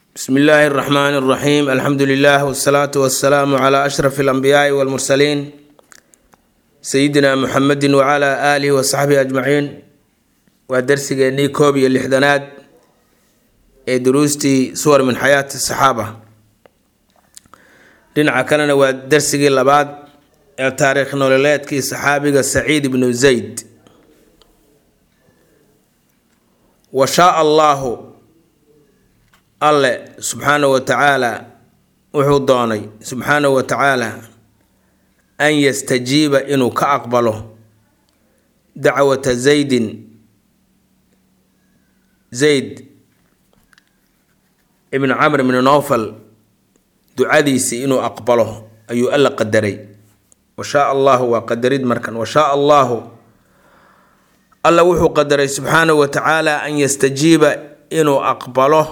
bsmi illaahi اraxmaan اraxiim alxamdu lilah wsalaatu wasalaamu cla ashraf اlanbiyaai walmursaliin sayidina muxamedi wcla aalihi wasaxbihi ajmaciin waa darsigeennii koob iyo lixdanaad ee duruustii suwar min xayaati saxaaba dhinaca kalena waa darsigii labaad ee taariikh nololeedkii saxaabiga saciid ibnu zayd wa shaa allaahu alle subxaanahu wa tacaala wuxuu doonay subxaanahu wa tacaala an yastajiiba inuu ka aqbalo dacwata zaydin zayd ibn camr ibni nowfal ducadiisii inuu aqbalo ayuu alla qadaray wa shaa allahu waa qadarid markan wa shaa allaahu alla wuxuu qadaray subxaanahu wa tacaala an yastajiiba inuu aqbalo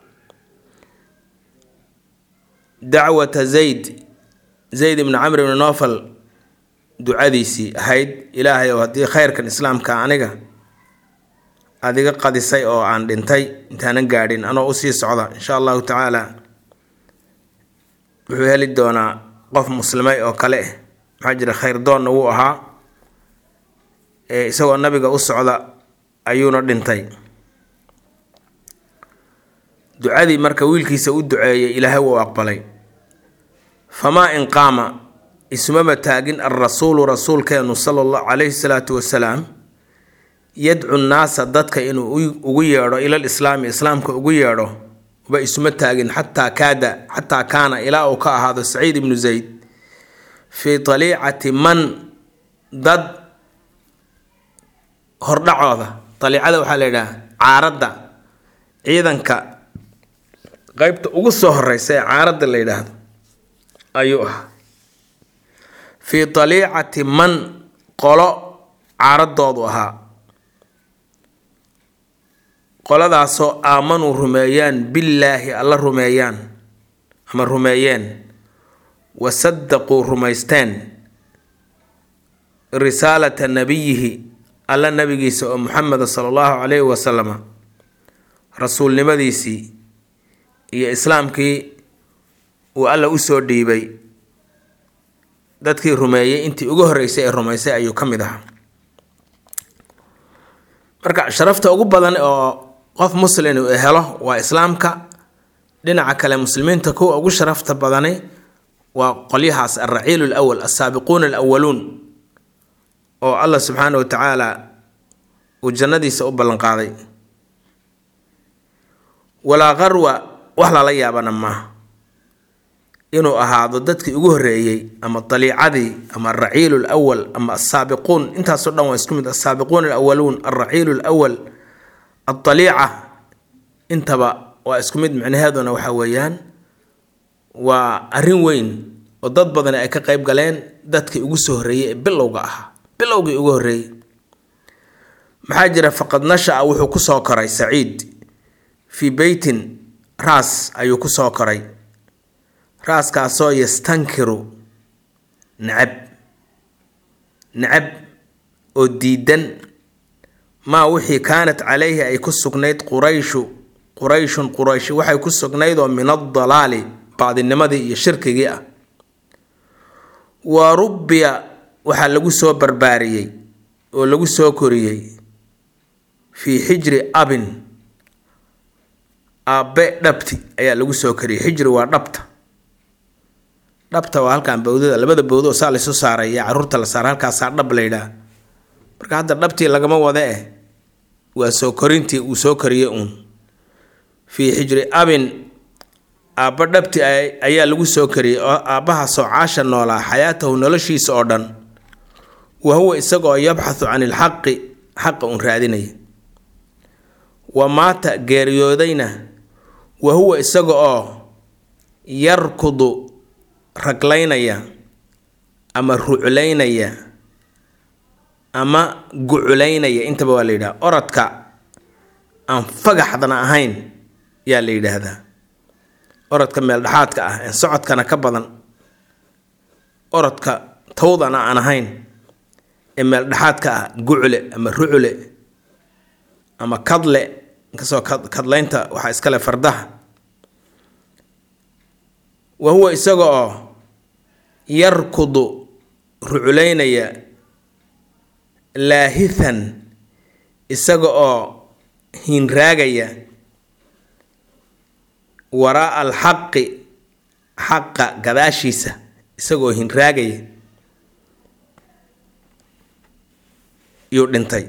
dacwata zayd zayd ibni camr ibni nofal ducadiisii ahayd ilaahay oo haddii khayrkan islaamka aniga aada iga qadisay oo aan dhintay intaanan gaadhin anoo usii socda insha allahu tacaala wuxuu heli doonaa qof muslimay oo kale ah maxaa jira khayr doonna wuu ahaa ee isagoo nabiga u socda ayuuna dhintay ducadii marka wiilkiisa u duceeyay ilaahay wuu aqbalay famaa in qaama ismaba taagin alrasuulu rasuulkeenu sala allah calayhi salaatu wasalaam yadcu nnaasa dadka inuu ugu yeedho ilal islaami islaamka ugu yeedho ba isuma taagin xataa kaada xataa kaana ilaa uu ka ahaado saciid ibnu zayd fii taliicati man dad hordhacooda daliicada waxaa la yidhaha caaradda ciidanka qeybta ugu soo horeysa ee caaradda la yidhaahdo ayuu ahaa fii daliicati man qolo caaradoodu ahaa qoladaasoo aamanuu rumeeyaan billaahi alla rumeeyaan ama rumeeyeen wa saddaquu rumaysteen risaalata nabiyihi alla nabigiisa oo muxameda sala allahu calayhi wasalama rasuulnimadiisii iyo islaamkii uu alla usoo dhiibay dadkii rumeeyey intii ugu horreysay ee rumaysay ayuu ka mid ahaa marka sharafta ugu badan oo qof muslin uu helo waa islaamka dhinaca kale muslimiinta kuwa ugu sharafta badani waa qolyahaas alraciilu lwal alsaabiquuna alawaluun oo allah subxaana wa tacaala uu jannadiisa u ballanqaaday walaa qarwa wax lala yaabana maaha inuu ahaado dadkii ugu horreeyey ama daliicadii ama alraciilu lwal ama alsaabiquun intaasoo dhan waa isku mid alsaabiquun alawaluun alraciilu lwal adaliica intaba waa isku mid micnaheeduna waxa weeyaan waa arrin weyn oo dad badani ay ka qeyb galeen dadkii ugu soo horreeyey ee bilowga ahaa bilowgii ugu horreeyey maxaa jira faqad nasha-a wuxuu kusoo koray saciid fii beytin raas ayuu kusoo koray raaskaasoo yastankiru nacab nacab oo diidan maa wixii kaanat calayhi ay ku sugnayd qurayshu qurayshun quraysh waxay ku sugnayd oo min adalaali baadinimadii iyo shirkigii ah wa rubbiya waxaa lagu soo barbaariyey oo lagu soo koriyey fii xijri abin aabbe dhabti ayaa lagu soo koriyey xijri waa dhabta dhabta waa halkan bawdada labada bawdo oo saa laysu saaray iyo caruurta la saara halkaasaa dhab laydhaa marka hadda dhabtii lagama wada eh waa soo korintii uu soo koriyey uun fii xijri abin aabba dhabti ayaa lagu soo kariyey oo aabbahaasoo caasha noolaa xayaatahu noloshiisa oo dhan wa huwa isagoo yabxathu can ilxaqi xaqa uun raadinaya wa maata geeriyoodayna wa huwa isaga oo yarkudu raglaynaya ama ruclaynaya ama guculaynaya intaba waa la yidhaha orodka aan fagaxdana ahayn yaa la yidhaahdaa orodka meeldhexaadka ah ee socodkana ka badan orodka tawdana aan ahayn ee meeldhexaadka ah gucle ama rucule ama kadle inkastoo kadlaynta waxaa iskale fardaha wa huwa isaga oo yarkudu ruculaynaya laahithan isaga oo hinraagaya waraa alxaqi xaqa gadaashiisa isagoo hinraagaya yuu dhintay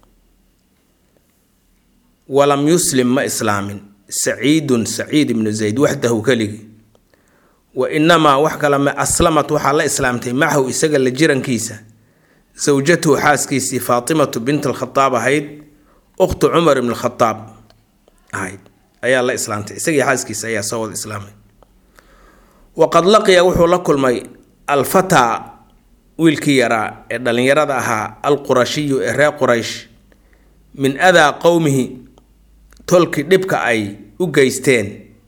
walam yuslim ma islaamin saciidun saciid ibnu zayd waxdahu keligii wa inamaa wax kale ma aslamat waxaa la islaamtay macahu isaga la jirankiisa sawjatuhu xaaskiisii faatimatu bint alkhadaab ahayd ukhtu cumar ibn khadaab ahayd ayaa la islaamtay isagii xaaskiisa ayaa soo wada islaamay waqad laqiya wuxuu la kulmay alfataa wiilkii yaraa ee dhallinyarada ahaa alqurashiyu ee reer quraysh min adaa qowmihi tolkii dhibka ay u geysteen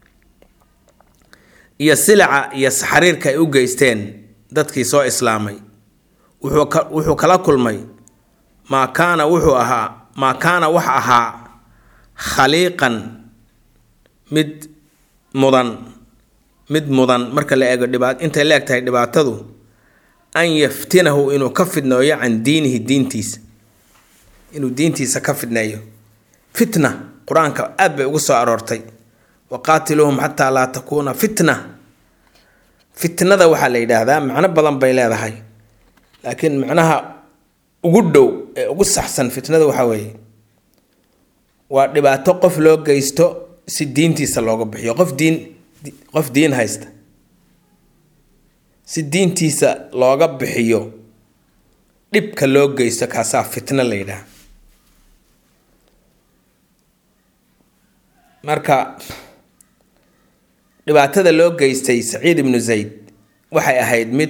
iyo silaca iyo saxariirka ay u geysteen dadkii soo islaamay wuxuu kala kulmay maa kaana wuxuu ahaa maa kaana wax ahaa khaliiqan mid mudan mid mudan marka la eego dhibaat intay la eg tahay dhibaatadu an yaftinahu inuu ka fidneeyo can diinihi diintiisa inuu diintiisa ka fidneeyo fitna qur-aanka aad bay ugu soo aroortay waqaatiluuhum xataa laa takuuna fitna fitnada waxaa la yidhaahdaa macno badan bay leedahay laakiin macnaha ugu dhow ee ugu saxsan fitnada waxaa weeye waa dhibaato qof loo geysto si diintiisa looga bixiyo qof diin qof diin haysta si diintiisa looga bixiyo dhibka loo geysto kaasaa fitno la yidhaha marka dhibaatada loo geystay saciid ibnu zayd waxay ahayd mid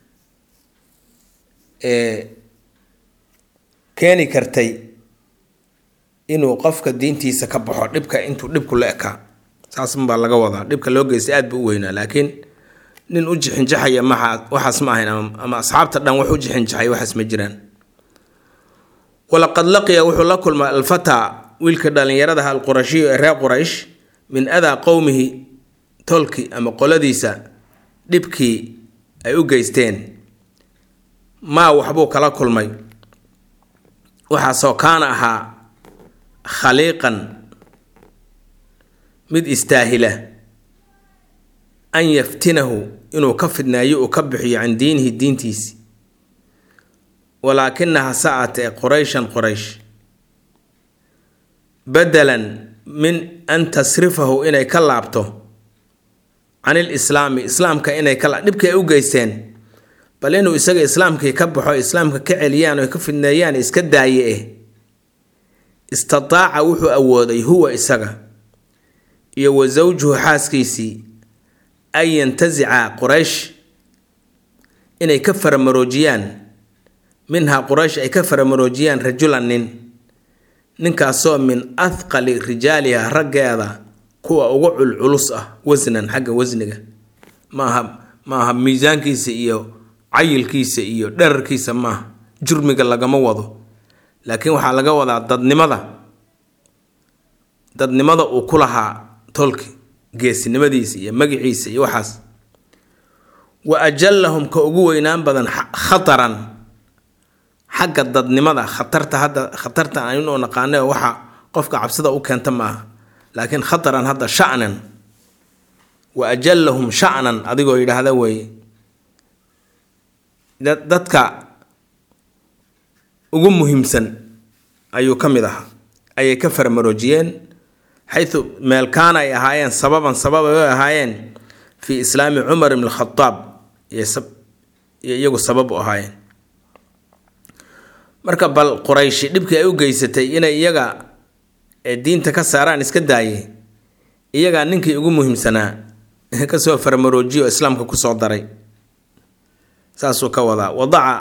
keeni kartay inuu qofka diintiisa ka baxo dhibka intuu dhibku la ekaa saasbaa laga wadaa dhibka loo geystay aad buu u weynaa laakiin nin u jixinjaxaya maxaa waxaas ma ahayn ama asxaabta dhan wax u jixinjaxay waxaas ma jiraan walaqad laqiya wuxuu la kulmay alfataa wiilka dhallinyaradaha alqurashiyu ee reer quraysh min adaa qowmihi tolki ama qoladiisa dhibkii ay u geysteen maa waxbuu kala kulmay waxaasoo kaana ahaa khaliiqan mid istaahila an yaftinahu inuu ka fidnaayo uu ka bixiyo can diinihi diintiisi walaakinaha sa'atee qurayshan qoraysh badalan min an tasrifahu inay ka laabto can ilislaami islaamka inay ka dhibkii ay u geysteen bal inuu isaga islaamkii ka baxo islaamka ka celiyaan oo ka fidneeyaan iska daaye eh istataaca wuxuu awooday huwa isaga iyo wa sawjuhu xaaskiisii an yantasica quraysh inay ka faramaroojiyaan minhaa quraysh ay ka faramaroojiyaan rajulan nin ninkaasoo min athqali rijaaliha raggeeda kuwa ugu culculus ah wasnan xagga wasniga maaha maaha miisaankiisa iyo cayilkiisa iyo dherarkiisa maaha jurmiga lagama wado laakiin waxaa laga wadaa dadnimada dadnimada uu ku lahaa tolki geesinimadiisa iyo magiciisa iyo waxaas wa ajallahum ka ugu weynaan badan khataran xagga dadnimada khatarta hadda khatarta aynoo naqaane waxa qofka cabsida u keenta maaha laakiin khataran hadda sha'nan wa ajallahum sha'nan adigoo yidhaahda weeye dadka ugu muhiimsan ayuu ka mid ahaa ayay ka farmaroojiyeen xayu meel kaana ay ahaayeen sababan sabab ay ahaayeen fii islaami cumar ibn khadaab iyo iyagu sabab u ahaayeen marka bal qurayshi dhibkii ay u geysatay inay iyaga diinta ka saaraan iska daaye iyagaa ninkii ugu muhiimsanaa kasoo farmaroojiyo islaamka kusoo daray saasuu ka wadaa wadaca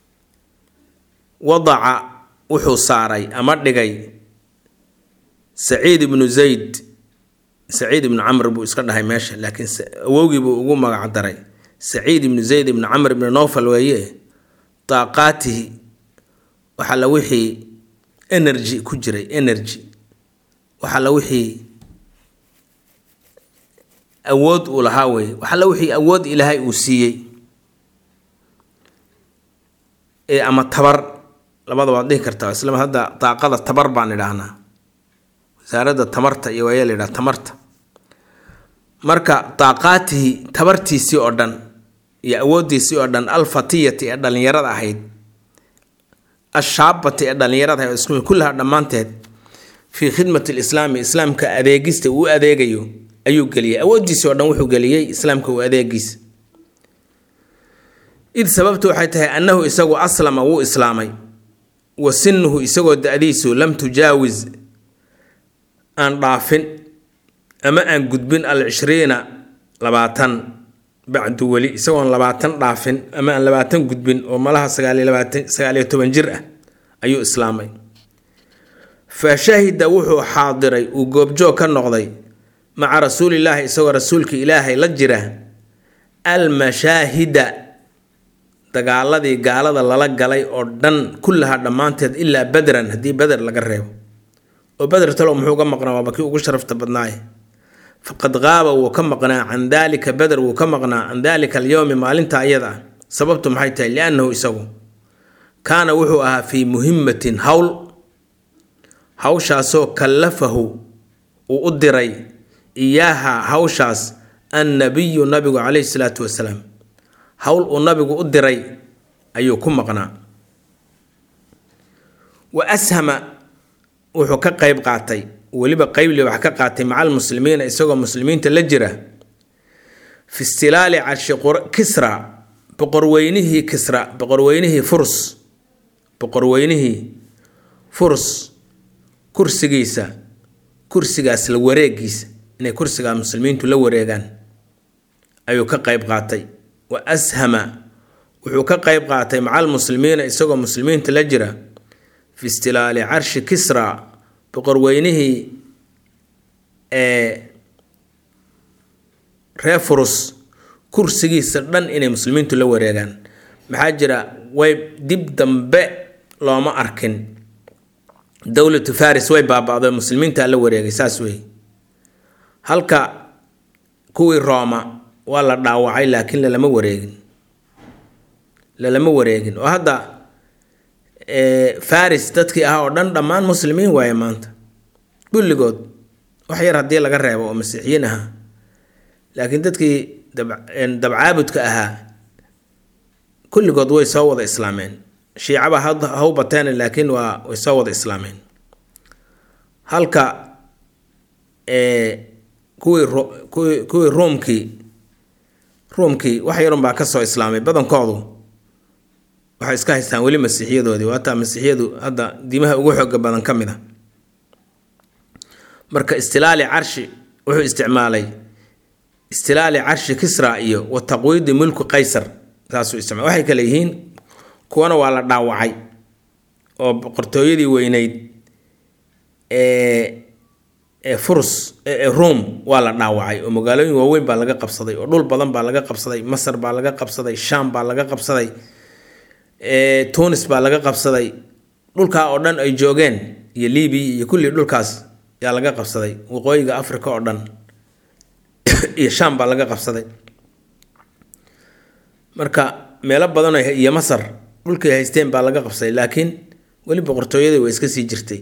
wadaca wuxuu saaray ama dhigay saciid ibnu zayd saciid ibnu camr buu iska dhahay meesha laakiin awowgii buu ugu magac daray saciid ibnu zayd ibnu camr ibnu nowfal weeye daaqaatihi waxaa la wixii energy ku jiray energy waxaa la wixii awood uu lahaa weeye waxalla wixii awood ilaahay uu siiyey ee ama tabar labada waad dhihi kartaa isla hadda daaqada tabar baan idhaahnaa wasaaradda tamarta iyo waayaa la yidhaha tamarta marka daaqaatihi tabartiisii oo dhan iyo awooddiisii oo dhan alfatiyati ee dhallinyarada ahayd ashaabati ee dhallinyarada ahayd isku kullaha dhammaanteed fii khidmati lislaami islaamka adeegista uu adeegayo ayuu geliyay awooddiisii oo dhan wuxuu geliyey islaamka uu adeegiisa id sababtu waxay tahay annahu isagu aslama wuu islaamay wa sinuhu isagoo da-diisu lam tujaawis aan dhaafin ama aan gudbin al cishriina labaatan bacdu weli isagoon labaatan dhaafin ama aan labaatan gudbin oo malaha sagaaliyo labaatan sagaaliyo toban jir ah ayuu islaamay fa shahida wuxuu xaadiray uu goobjoog ka noqday maca rasuulillaahi isagoo rasuulka ilaahay la jira almashaahida dagaaladii gaalada lala galay oo dhan kullaha dhammaanteed ilaa badran haddii beder laga reebo oo beder talow muxuu ka maqnaa waaba kii ugu sharafta badnaaye faqad qaaba wuu ka maqnaa can daalika beder wuu ka maqnaa can daalika alyowmi maalinta ayada ah sababtu maxay tahay liannahu isagu kaana wuxuu ahaa fii muhimatin howl hawshaasoo kallafahu uu u diray iyaaha hawshaas annabiyu nabigu calayhi salaatu wasalaam howl uu nabigu u diray ayuu ku maqnaa wa ashama wuxuu ka qeyb qaatay weliba qeyble wax ka qaatay maca almuslimiina isagoo muslimiinta la jira fi istilaali carshi kisra boqorweynihii kisra boqorweynihii furs boqorweynihii furs kursigiisa kursigaas la wareegiisa inay kursigaa muslimiintu la wareegaan ayuu ka qeyb qaatay wa ashama wuxuu ka qeyb qaatay maca almuslimiina isagoo muslimiinta la jira fi istilaali carshi kisra boqorweynihii ee reer furus kursigiisa dhan inay muslimiintu la wareegaan maxaa jira way dib dambe looma arkin dowlatu faris way baaba-do muslimiintaa la wareegay saas wey halka kuwii rooma waa la dhaawacay laakiin lalama wareegin lalama wareegin oo hadda faris dadkii ahaa oo dhan dhammaan muslimiin waaye maanta kulligood wax yar haddii laga reebo oo masiixiyiin ahaa laakiin dadkii dabcaabudka ahaa kulligood way soo wada islaameen shiicaba haw bateen laakiin waa way soo wada islaameen halka kuwii kuwii kuwii ruumkii ruumkii wax yarun baa kasoo islaamay badankoodu waxay iska haystaan weli masiixiyadoodii waataa masiixiyadu hadda diimaha ugu xooga badan ka mid a marka istilaali carshi wuxuu isticmaalay istilaali carshi kisra iyo wa taqwiidi mulku qaysar saasuu isticmaal waxay kale yihiin kuwana waa la dhaawacay oo boqortooyadii weyneyd ee ee furs ee ruom waa la dhaawacay oo magaalooyin waaweyn baa laga qabsaday oo dhul badan baa laga qabsaday masar baa laga qabsaday sham baa laga qabsaday tunis baa laga qabsaday dhulkaa oo dhan ay joogeen iyo libiya iyo kulli dhulkaas yaa laga qabsaday waqooyiga africa oo dhan iyo sham baa laga qabsaday marka meelo badan iyo masar dhulkay haysteen baa laga qabsaday laakiin weli boqortooyadii way iska sii jirtay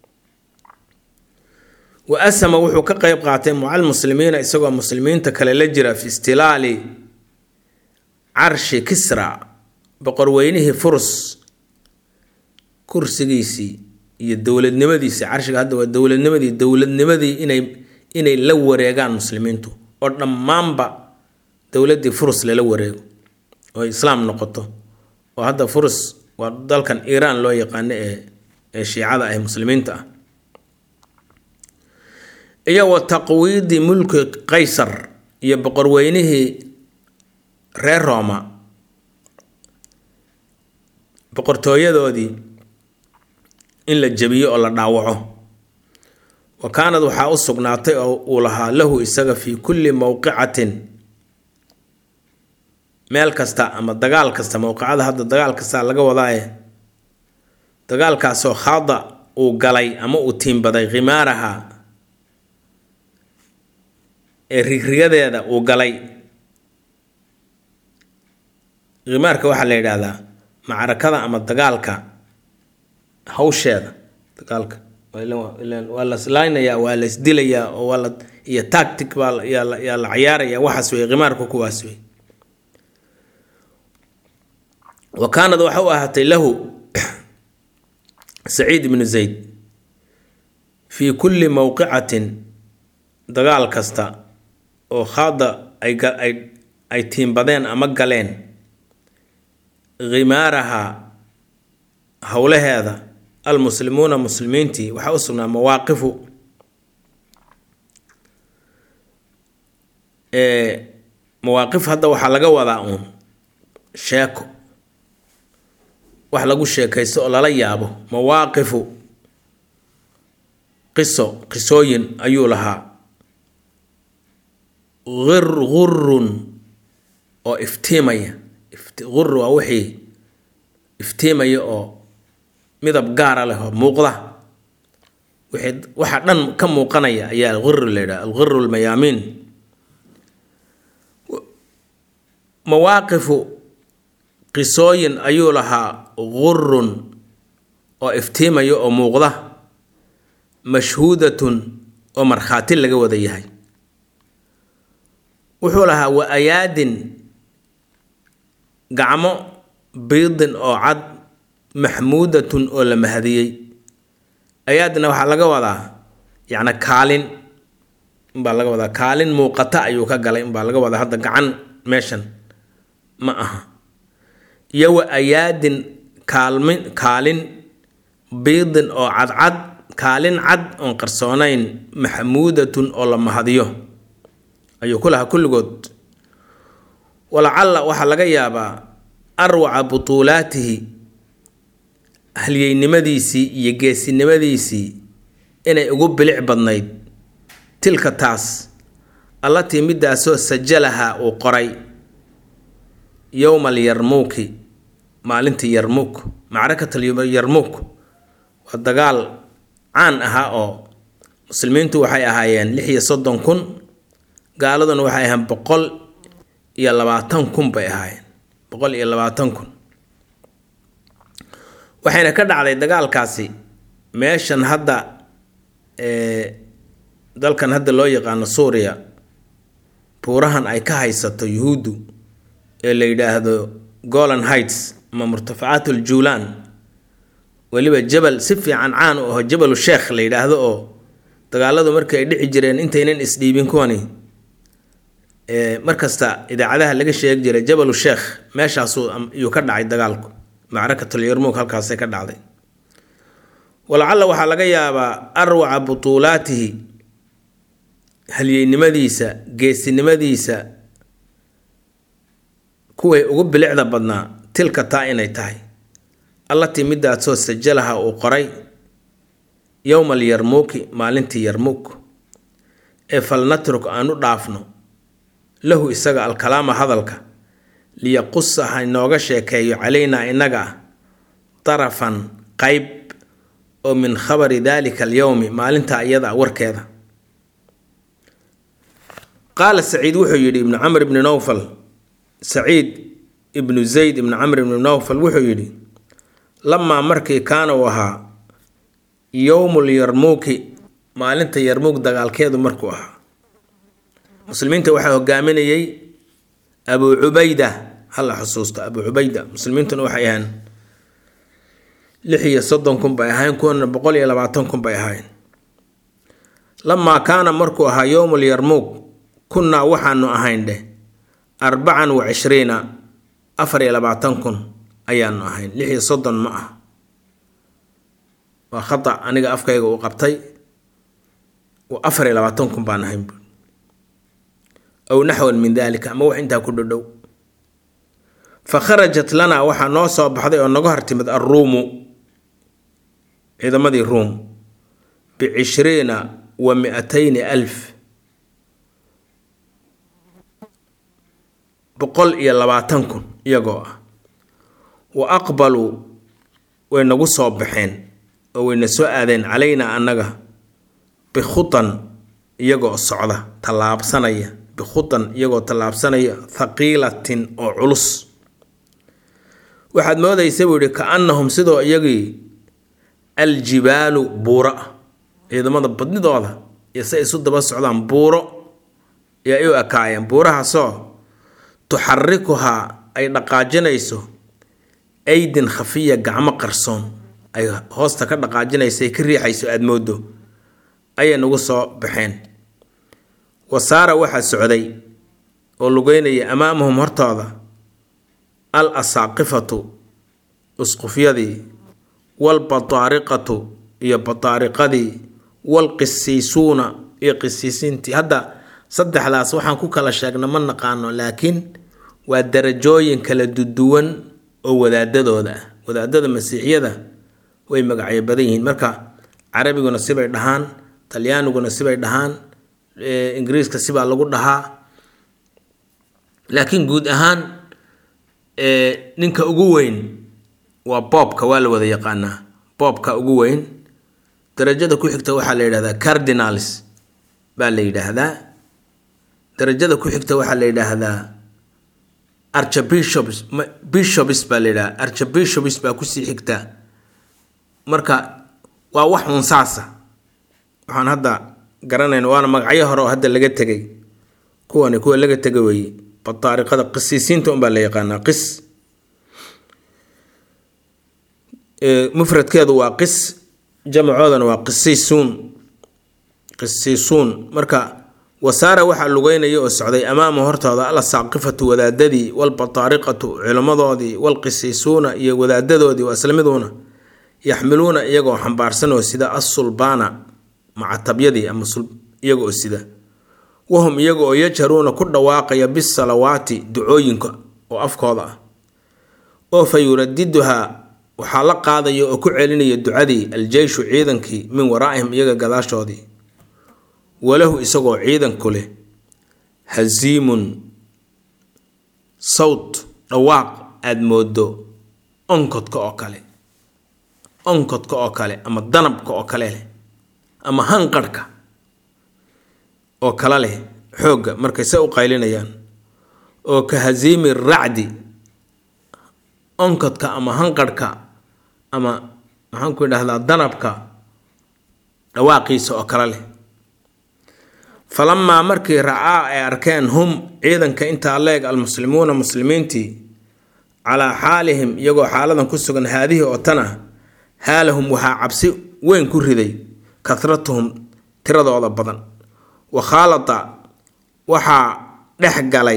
wa asama wuxuu ka qeyb qaatay mucal muslimiina isagoo muslimiinta kale la jira fi istilaali carshi kisra boqorweynihii furus kursigiisii iyo dowladnimadiisii carshiga hadda waa dowladnimadii dowladnimadii inay inay la wareegaan muslimiintu oo dhammaanba dowladdii furus lala wareego oo islaam noqoto oo hadda furus waa dalkan iiraan loo yaqaano ee ee shiicada ah muslimiinta ah iyo wa taqwiidi mulki qaysar iyo boqorweynihii reer rooma boqortooyadoodii in la jebiyo oo la dhaawaco wa kaanad waxaa u sugnaatay oo uu lahaa lahu isaga fii kulli mowqicatin meel kasta ama dagaal kasta mowqicada hadda dagaal kasta laga wadaaye dagaalkaasoo khaada uu galay ama uu tiimbaday khimaaraha ee rigrigadeeda uu galay khimaarka waxaa la yidhaahdaa macrakada ama dagaalka hawsheeda dagaalka waa la islaaynayaa waa la isdilayaa oo waa la iyo tactic baa yaa la yaa la cayaaraya waxaas wey khimaarku kuwaas wey wa kaanad waxa u ahaatay lahu saciid ibnu zayd fii kulli mowqicatin dagaal kasta oo khaada ay ay ay tiimbadeen ama galeen khimaaraha howlaheeda almuslimuuna muslimiintii waxaa u sugnaa mawaaqifu mawaaqif hadda waxaa laga wadaa uun sheeko wax lagu sheekaysto oo lala yaabo mawaaqifu qiso qisooyin ayuu lahaa ir gurun oo iftiimaya gur waa wixii iftiimaya oo midab gaara leh oo muuqda wixii waxa dhan ka muuqanaya ayaa alghir la yidhaha alghiru lmayaamiin mawaaqifu qisooyin ayuu lahaa gurun oo iftiimaya oo muuqda mashhuudatun oo markhaati laga wada yahay wuxuu lahaa wa ayaadin gacmo biidin oo cad maxmuudatun oo la mahadiyey ayaadna waxaa laga wadaa yacni kaalin umbaa laga wadaa kaalin muuqata ayuu ka galay umbaa laga wadaa hadda gacan meeshan ma aha iyo wa ayaadin kaalmin kaalin biidin oo cadcad kaalin cad oon qarsoonayn maxmuudatun oo la mahadiyo ayuu ku lahaa kulligood walacalla waxaa laga yaabaa arwaca butuulaatihi halyeynimadiisii iyo geesinimadiisii inay ugu bilic badnayd tilka taas allatii midaasoo sajalaha uu qoray yowma alyarmuuki maalintii yarmuuk macrakatal yarmuuk waa dagaal caan ahaa oo muslimiintu waxay ahaayeen lix iyo soddon kun gaaladuna waxay ahayn boqol iyo labaatan kun bay ahaayeen boqol iyo labaatan kun waxayna ka dhacday dagaalkaasi meeshan hadda dalkan hadda loo yaqaano suuriya buurahan ay ka haysato yuhuuddu ee la yidhaahdo golan heights ama murtafacaat uljuulaan weliba jabal si fiican caan u aho jabalu sheekh la yidhaahdo oo dagaaladu markii ay dhici jireen intaynan isdhiibin kuwani markasta idaacadaha laga sheegi jiray jabalu sheekh meeshaasuu iyuu ka dhacay dagaalku macrakatul yarmuug halkaasay ka dhacday walacalla waxaa laga yaabaa arwaca butuulaatihi halyeynimadiisa geesinimadiisa kuway ugu bilicda badnaa tilka taa inay tahay allatii midaasoo sajalaha uu qoray yowma alyarmuuki maalintii yarmuuk ee falnatruk aan u dhaafno lahu isaga alkalaama hadalka liyaqusa ha inooga sheekeeyo calaynaa innaga ah darafan qayb oo min khabari daalika alyowmi maalintaa iyada warkeeda qaala saciid wuxuu yidhi ibnu camr ibni nowfal saciid ibnu zayd ibnu camr ibni nowfal wuxuu yidhi lamaa markii kaana uu ahaa yowmul yarmuuki maalinta yarmuug dagaalkeedu markuu ahaa muslimiinta waxaa hogaaminayay abuu cubayda hala xusuusto abuu cubayda muslimiintuna waxay ahayn lix iyo soddon kun bay ahayn kuwana boqol iyo labaatan kun bay ahayn lamaa kaana markuu ahaa yowmul yarmuug kunnaa waxaanu ahayn dheh arbacan wa cishriina afar iyo labaatan kun ayaanu ahayn lix iyo soddon ma ah waa khata aniga afkayga uu qabtay afar iyo labaatan kun baan ahayn bu aw naxwan min dalika ama wax intaa ku dhodhow fa kharajat lanaa waxaa noo soo baxday oo naga hortimid alruumu ciidamadii ruum bicishriina wa mi-atayni alf boqol iyo labaatan kun iyagoo ah wa aqbaluu way nagu soo baxeen oo wayna soo aadeen calaynaa annaga bikhutan iyagoo socda tallaabsanaya bikhutan iyagoo tallaabsanaya thaqiilatin oo culus waxaad moodaysa buu yihi ka-annahum sidoo iyagii aljibaalu buuro ah ciidamada badnidooda iyo si ay isu daba socdaan buuro iyo ay u ekaayeen buurahaasoo tuxarikuhaa ay dhaqaajinayso aydin khafiya gacmo qarsoon ay hoosta ka dhaqaajinayso ay ka riixayso aada moodo ayay nagu soo baxeen wasaara waxaa socday oo lugeynaya amaamahum hortooda al asaaqifatu usqufyadii waalbataariqatu iyo bataariqadii waalqisiisuuna iyo qisiisiintii hadda saddexdaas waxaan ku kala sheegna ma naqaano laakiin waa darajooyin kala duduwan oo wadaadadooda ah wadaadada masiixiyada way magacyo badan yihiin marka carabiguna sibay dhahaan talyaaniguna sibay dhahaan ingiriiska sibaa lagu dhahaa laakiin guud ahaan ninka ugu weyn waa boobka waa la wada yaqaanaa boobka ugu weyn darajada ku xigta waxaa la yidhahdaa cardinals baa la yidhaahdaa darajada ku xigta waxaa la yidhaahdaa archbishops bishops baa la yidhahdaa archbishops baa kusii xigta marka waa wax uun saasa waxaan hadda garanayna waana magacyo hore oo hadda laga tegay kuwani kuwa laga tegay weeye bataariqada qisiisiinta unbaa la yaqaanaa qis mufradkeedu waa qis jamacoodana waa qisiisuun qisiisuun marka wasaara waxaa lugeynaya oo socday amaama hortooda al saaqifatu wadaadadii walbataariqatu culimmadoodii walqisiisuuna iyo wadaadadoodii waa islamiduuna yaxmiluuna iyagoo xambaarsan oo sida assulbaana macatabyadii ama iyaga oo sida wahum iyaga oo yajharuuna ku dhawaaqaya bisalawaati ducooyinka oo afkooda ah oo fa yuradiduhaa waxaa la qaadaya oo ku celinaya ducadii aljeyshu ciidankii min waraa'ihim iyaga gadaashoodii walahu isagoo ciidanku leh hasiimun sawt dhawaaq aada moodo onkodka oo kale onkodka oo kale ama danabka oo kale leh ama hanqarhka oo kala leh xoogga markay se u qaylinayaan oo ka hasiimi racdi onkodka ama hanqarhka ama maxaanku idhahdaa danabka dhawaaqiisa oo kale leh falamaa markii racaa ay arkeen hum ciidanka intaa leeg almuslimuuna muslimiintii calaa xaalihim iyagoo xaaladan ku sugan haadihii oo tan ah haalahum waxaa cabsi weyn ku riday kasratuhum tiradooda badan wa khaalata waxaa dhex galay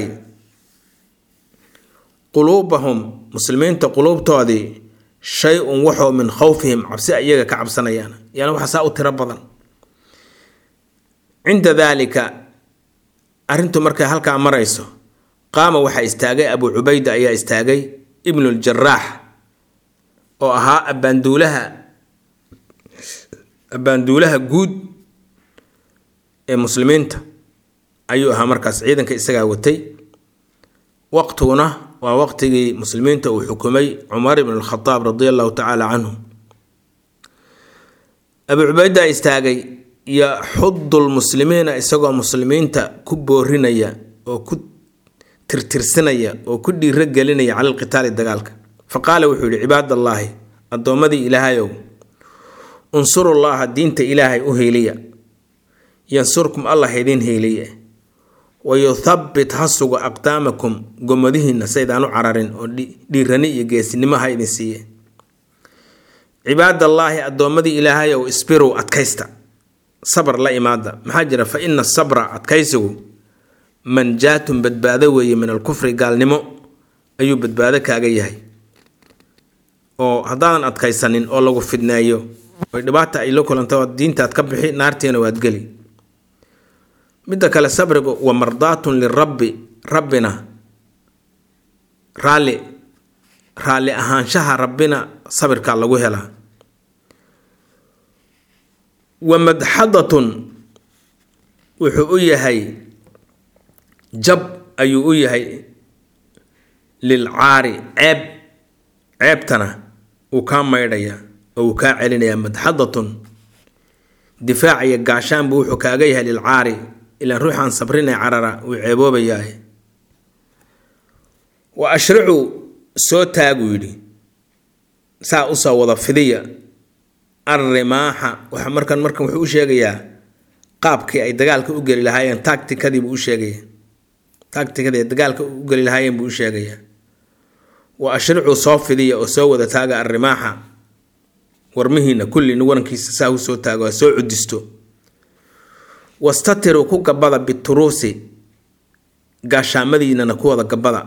quluubahum muslimiinta quluubtoodii shay-un waxoo min khowfihim cabsi iyaga ka cabsanayaan yani waxa saa u tiro badan cinda daalika arrintu markay halkaa marayso qaama waxaa istaagay abuu cubayda ayaa istaagay ibnuuljaraax oo ahaa abbaanduulaha abbaanduulaha guud ee muslimiinta ayuu ahaa markaas ciidanka isagaa watay waqtiguna waa waqtigii muslimiinta uu xukumay cumar ibn alkhadaab radia allahu tacaala canhu abuu cubayda istaagay yaxudu lmuslimiina isagoo muslimiinta ku boorinaya oo ku tirtirsinaya oo ku dhiiro gelinaya cala alqitaali dagaalka fa qaala wuxuu yihi cibaadallaahi addoommadii ilaahayow unsurullaaha diinta ilaahay u heeliya yansurkum allah idiin heeliye wayuthabbit ha sugo aqdaamakum gomadihiinna saydaan u cararin oo dhiirani iyo geesinimo ha idin siiye cibaadallaahi addoommadii ilaahayow isbirow adkaysta sabr la imaada maxaa jira fa ina sabra adkaysigu manjaatun badbaado weeye min alkufri gaalnimo ayuu badbaado kaaga yahay oo haddaadan adkaysanin oo lagu fidneeyo oy dhibaata ay la kulanto diintaad ka bixi naartiina waad geli midda kale sabrigu wa mardaatun lirabbi rabbina raalli raalli ahaanshaha rabbina sabirkaa lagu helaa wa madxadatun wuxuu u yahay jab ayuu u yahay lilcaari ceeb ceebtana uu kaa maydhaya oo uu kaa celinayaa madxadatun difaac iyo gaashaanbu wuxuu kaaga yahay lilcaari ilaan ruuxaan sabrinay carara wuu ceeboobayaa wa ashricuu soo taaguu yidhi saa usoo wada fidiya arrimaaxa waxa markan markan wuxuu u sheegayaa qaabkii ay dagaalka u geli lahaayeen tactikadii buu u sheegaya tactikadii ay dagaalka u geli lahaayeen buu u sheegayaa wa ashricuu soo fidiya oo soo wada taaga arrimaaxa warmihiina kulli warankiisa saa u soo taago ha soo cudisto wastatiruu ku gabada bituruusi gaashaamadiinana ku wada gabada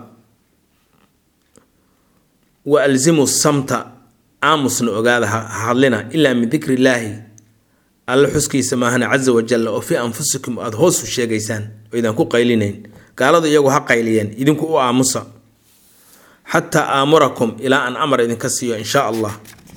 wa alzimu samta aamusna ogaada ha hadlina ilaa min dikri illaahi alle xuskiisa maahana casa wajalla oo fii anfusikum aada hoos u sheegaysaan oo idaan ku qaylinayn gaaladu iyagu ha qayliyeen idinku u aamusa xataa aamurakum ilaa aan amar idinka siiyo in shaa allah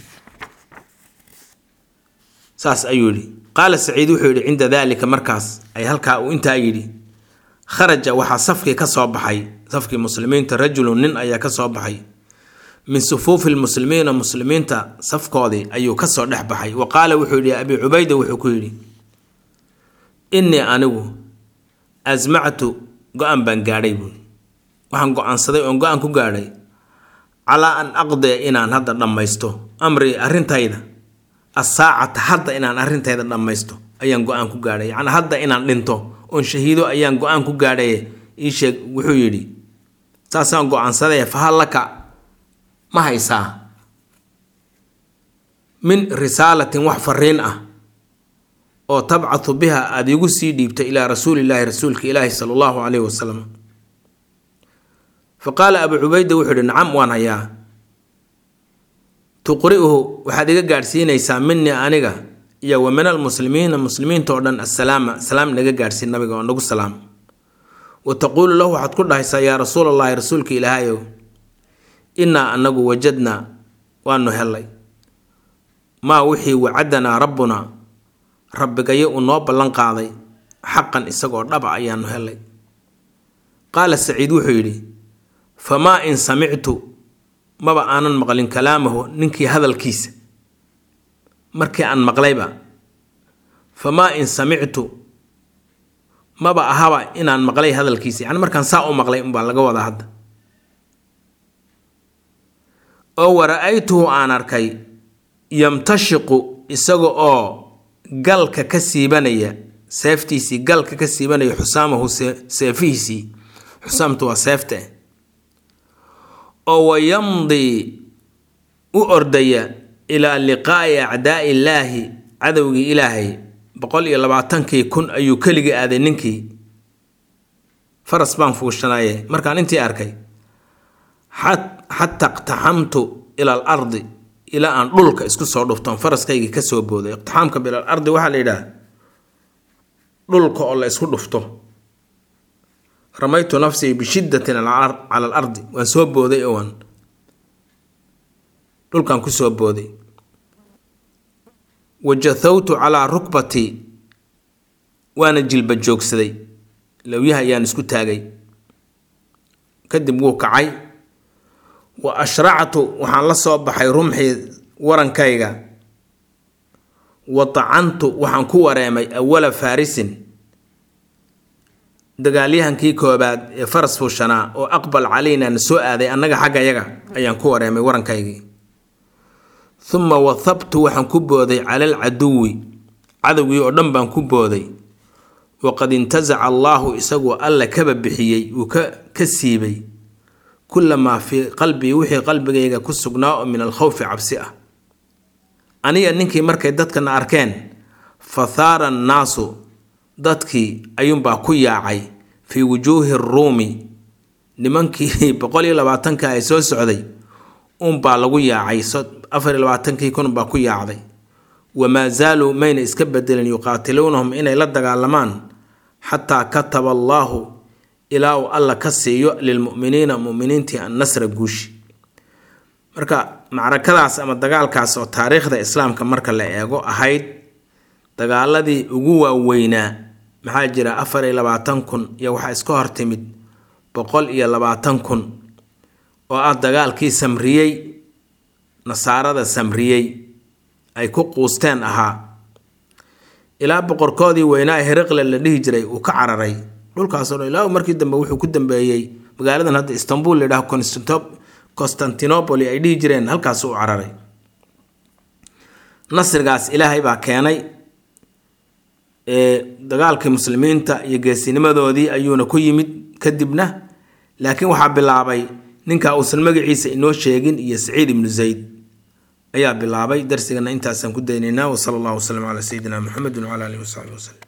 saas ayuu yidhi qaala saciid wuxuu yidhi cinda daalika markaas ay halkaa uu intaa yidhi kharaja waxaa safkii ka soo baxay safkii muslimiinta rajulun nin ayaa ka soo baxay min sufuufi lmuslimiina muslimiinta safkoodii ayuu kasoo dhex baxay wa qaala wuxuu yidhi abi cubayda wuxuu ku yidhi innii anigu asmactu go-aan baan gaadhay buui waxaan go-aansaday oon go-aan ku gaadhay calaa an aqdiya inaan hadda dhammaysto amrii arrintayda asaacata hadda inaan arrintayda dhammaysto ayaan go-aan ku gaadhay yacni hadda inaan dhinto oon shahiido ayaan go-aan ku gaadhay ii sheeg wuxuu yidhi saasaan go-aansaday fahal laka ma haysaa min risaalatin wax fariin ah oo tabcathu biha aada igu sii dhiibta ilaa rasuulillaahi rasuulka ilaahi sala allahu caleyhi wasalam fa qaala abuu cubayda wuxuu ihi nacam waan hayaa tuqri'uhu waxaad iga gaadhsiinaysaa minii aniga iyo wa min almuslimiina muslimiinta oo dhan assalaama salaam naga gaadhsiin nabiga oo nagu salaam wa taquulu lahu waxaad ku dhahaysaa yaa rasuul allahi rasuulka ilaahayow innaa anagu wajadnaa waanu helay maa wixii wacadanaa rabbunaa rabbigayo uu noo ballan qaaday xaqan isagoo dhaba ayaanu helay qaala saciid wuxuu yidhi famaa in samictu maba aanan maqlin kalaamahu ninkii hadalkiisa markii aan maqlayba famaa in samictu maba ahaba inaan maqlay hadalkiisa yacni markaan saa u maqlay unbaa laga wadaa hadda oo wara-aytuhu aan arkay yamtashiqu isaga oo galka ka siibanaya seeftiisii galka ka siibanaya xusaamahu seefihiisii xusaamtu waa seefta oo wayamdii u ordaya ilaa liqaa'i acdaa'i illaahi cadowgii ilaahay boqol iyo labaatankii kun ayuu keligii aaday ninkii faras baan fuushanaye markaan intii arkay xataa iqtaxamtu ila al ardi ilaa aan dhulka isku soo dhuftoon faraskaygii kasoo booday iqtixaamka bilal ardi waxaa la yidhaha dhulka oo la isku dhufto ramaytu nafsii bishiddatin cala al ardi waan soo booday oo waan dhulkan kusoo booday wajathawtu calaa rukbatii waana jilba joogsaday lowyaha ayaan isku taagay kadib wuu kacay wa ashractu waxaan la soo baxay rumxii warankayga wa tacantu waxaan ku wareemay awala faarisin dagaalyahankii koobaad ee faras fuushanaa oo aqbal calaynaa na soo aaday annaga xaggayaga ayaan ku wareemay warankaygii uma wathabtu waxaan ku booday cala alcaduwi cadowgii oo dhan baan ku booday waqad intasaca allaahu isagoo alla kaba bixiyey uu ka siibay kulamaa fii qalbii wixii qalbigayga ku sugnaa oo min alkhawfi cabsi ah aniga ninkii markay dadkana arkeen fa thaara annaasu dadkii ayuunbaa ku yaacay fii wujuuhi ruumi nimankii boqol iyo labaatanka ay soo socday unbaa lagu yaacay afar iyo labaatankii kunbaa ku yaacday wamaa zaaluu mayna iska bedelin yuqaatiluunahum inay la dagaalamaan xataa kataba allaahu ilaa uu alla ka siiyo lilmu'miniina mu'miniintii annasra guushi marka macrakadaas ama dagaalkaas oo taariikhda islaamka marka la eego ahayd dagaaladii ugu waaweynaa maxaa jira afar iyo labaatan kun iyo waxaa iska hortimid boqol iyo labaatan kun oo ah dagaalkii samriyey nasaarada samriyey ay ku quusteen ahaa ilaa boqorkoodii weynaa ee heriqle la dhihi jiray uu ka cararay dhulkaasoo dhan ilaa markii dambe wuxuu ku dambeeyey magaaladan hadda istanbul la yidhaho constantinopoli ay dhihi jireen halkaas u cararay nasrigaas ilaahay baa keenay dagaalkii muslimiinta iyo geesinimadoodii ayuuna ku yimid kadibna laakiin waxaa bilaabay ninka uusan magaciisa inoo sheegin iyo saciid ibnu zayd ayaa bilaabay darsigana intaasaan ku daynaynaa wasala allahu wasalam calaa sayidina muxamedin wcala alihi wasaxbi waslem